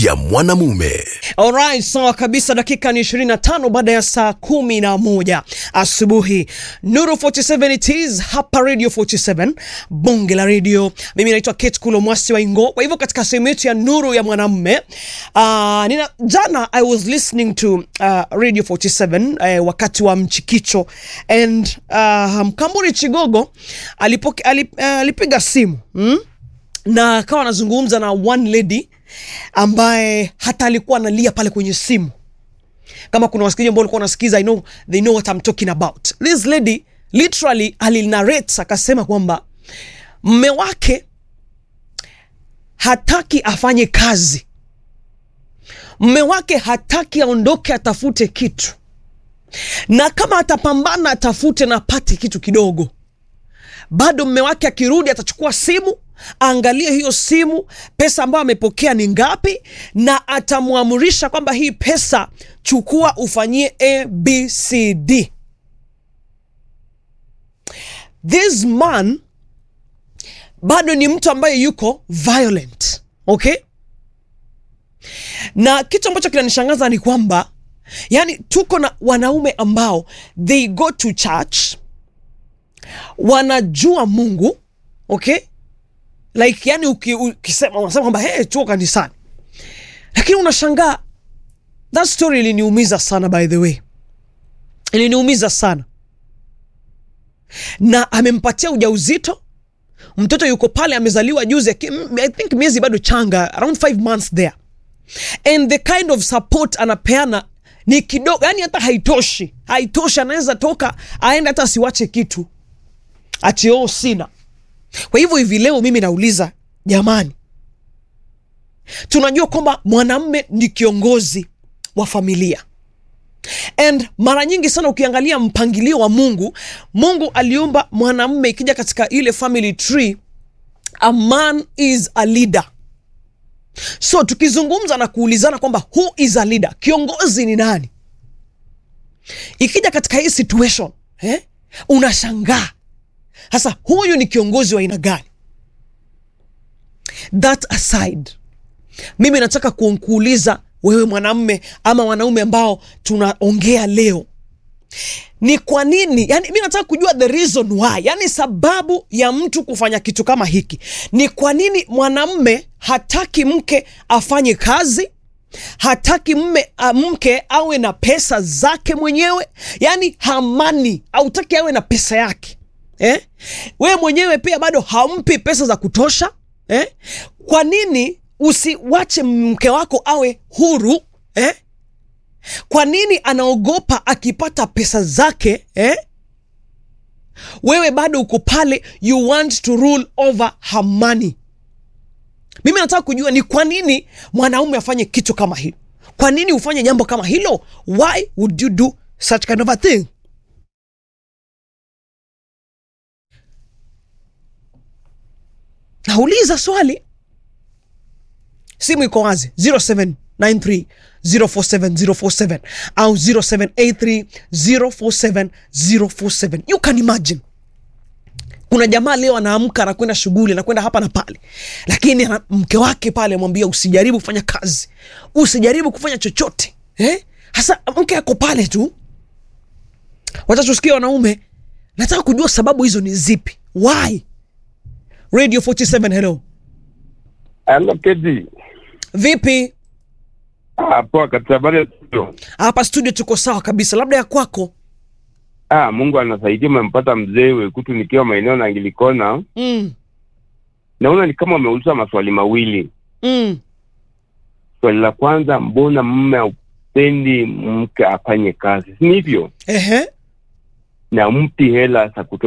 ya mwanamume. Alright, sawa kabisa. Dakika ni 25 baada ya saa kumi na moja asubuhi. Nuru 47 it is hapa Radio 47 bonge la radio. Mimi naitwa Kate Kulo Mwasi wa Ingo. Kwa hivyo katika sehemu yetu ya Nuru ya mwanamume uh, nina jana I was listening to uh, Radio 47 uh, wakati wa mchikicho and uh, Mkamburi Chigogo alipoke, alip, uh, alipiga simu mm? na akawa anazungumza na one lady ambaye hata alikuwa analia pale kwenye simu kama kuna wasikilizaji ambao walikuwa wanasikiza I know, they know what I'm talking about this lady literally alinarrate akasema kwamba mme wake hataki afanye kazi mme wake hataki aondoke atafute kitu na kama atapambana atafute na apate kitu kidogo bado mme wake akirudi atachukua simu aangalie hiyo simu pesa ambayo amepokea ni ngapi na atamwamurisha kwamba hii pesa chukua ufanyie abcd this man bado ni mtu ambaye yuko violent okay na kitu ambacho kinanishangaza ni kwamba yani tuko na wanaume ambao they go to church wanajua mungu okay like yani uki- ukisema unasema kwamba hey, tuko kanisani lakini unashangaa that story iliniumiza sana by the way iliniumiza sana na amempatia ujauzito mtoto yuko pale amezaliwa juzi aki- m- i think miezi bado changa around five months there and the kind of support anapeana ni kidogo yani hata haitoshi haitoshi anaweza toka aende hata asiwache kitu ati oh sina kwa hivyo hivi leo mimi nauliza jamani tunajua kwamba mwanamme ni kiongozi wa familia and mara nyingi sana ukiangalia mpangilio wa mungu mungu aliumba mwanamme ikija katika ile family tree a man is a leader so tukizungumza na kuulizana kwamba who is a leader kiongozi ni nani ikija katika hii situation eh, unashangaa sasa huyu ni kiongozi wa aina gani that aside mimi nataka ku- kuuliza wewe mwanamme ama wanaume ambao tunaongea leo ni kwa nini yani mi nataka kujua the reason why yani sababu ya mtu kufanya kitu kama hiki ni kwa nini mwanamme hataki mke afanye kazi hataki mme a, mke awe na pesa zake mwenyewe yani hamani hautaki awe na pesa yake eh? wewe mwenyewe pia bado hampi pesa za kutosha eh? kwa nini usiwache mke wako awe huru eh? kwa nini anaogopa akipata pesa zake eh? wewe bado uko pale you want to rule over her money mimi nataka kujua ni kwa nini mwanaume afanye kitu kama hilo kwa nini ufanye jambo kama hilo why would you do such kind of a thing nauliza swali simu iko wazi 0793 047047 au 0783 047047 you can imagine kuna jamaa leo anaamka anakwenda shughuli anakwenda hapa na pale lakini ana, mke wake pale amwambia usijaribu kufanya kazi usijaribu kufanya chochote eh? hasa mke ako pale tu watatusikia wanaume nataka kujua sababu hizo ni zipi why radio 47 hello Hello, Kedi. vipi Ah, poa kabisa. Habari ya studio? hapa studio tuko sawa kabisa labda ya kwako Ah, Mungu anasaidia, umempata mzee Wekutu nikiwa maeneo na Angilikona. mm, Naona ni kama umeuliza maswali mawili. mm. Swali la kwanza, mbona mume haupendi mke afanye kazi, si hivyo? Ehe. Na mpi hela za kutosha